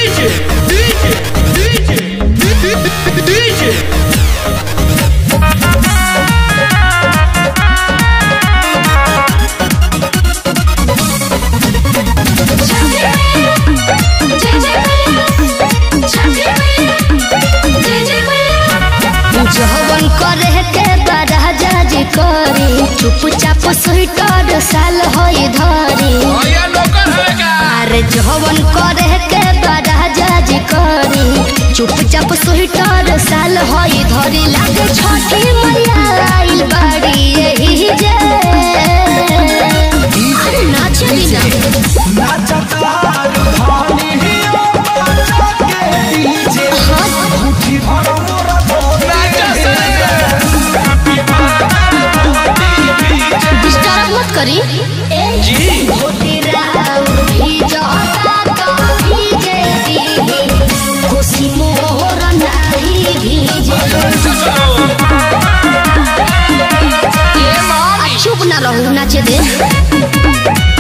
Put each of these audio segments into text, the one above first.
DJ, DJ, DJ, DJ. जवन करे के बड़ा जाज करी चुपचाप स्वेटर साल होई धरी भैया नौकर है का अरे जवन करे के बड़ा जाज करी चुपचाप स्वेटर साल होई धरी लागे छठी मैया आइल बाड़ी यही जे नाच बिना डिस्टर्ब मत करी जी खुशी मोर नाही भीजे आ, चुप ना रहू नाचे दे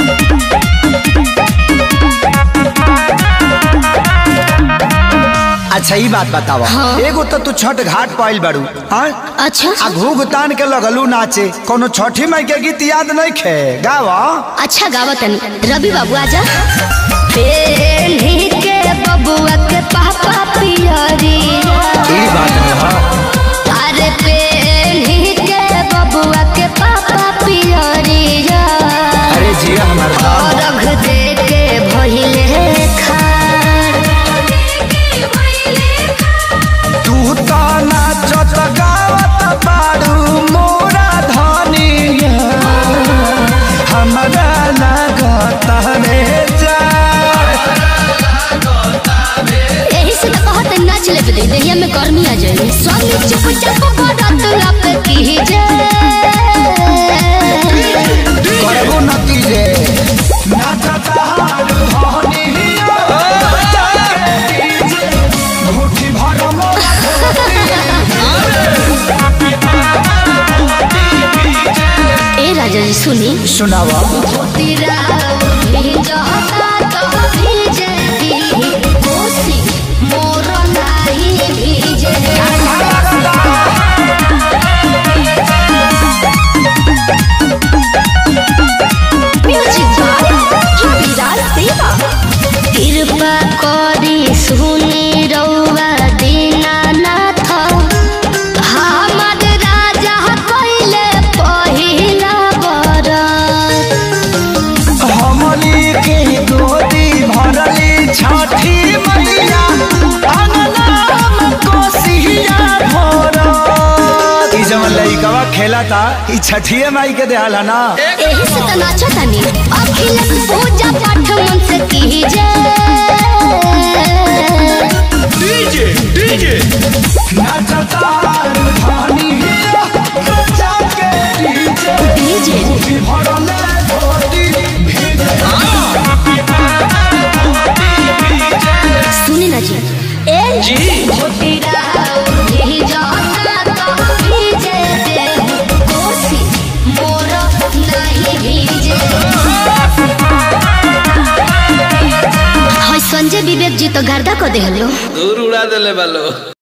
अच्छा ई बात बतावा हाँ। एगो तो तू छठ घाट पाइल बाड़ू हाँ अच्छा आ घूघ तान के लगलू नाचे कोनो छठी माई के गीत याद नहीं खे गावा अच्छा गावा तनी रवि बाबू आजा पेन्ही के बबुआ के पापा पियरी ई बात है हाँ अरे पेन्ही के बबुआ के पापा पियरी अरे जिया हमारे साथ रख दे के भइले खार तू तो नाचत गावत बाड़ू मोरा धनिया हमरा लागत रे जा यही से तो कहत नाच ले दे देहिया में गर्मी आ जाए स्वामी चुपचाप बड़त लप की जे करबो नतीजे नाचत हारू धनिया मुट्ठी भर मोरा ए राजा जी सुनी सुनावा तेरा भेजता तो भेजे दी कोसी मोर नाही भेजे म्यूजिक बाय रविराज देवा कृपा करी सुनी रउआ दीनानाथ हमर राजा कइले पहिला बरत हमनी के गोदी भरली छठी मैया अंगनाम कोसिया भरत ई जवन लइकवा खेलता ई छठिए माई के देहल है ना एही से त नाचतानी अखिल पूजा पाठ मन से कीजे DJ, DJ. नाचता धनी बच्चा के डीजे डीजे भी भरले गोदी सुनी ना जी ए जी भोटिरा ही जाता तो भीजे दे कोसी मोर नहीं भीजे हाय संजय विवेक जी तो गर्दा को देहलो दूर उड़ा देले बालो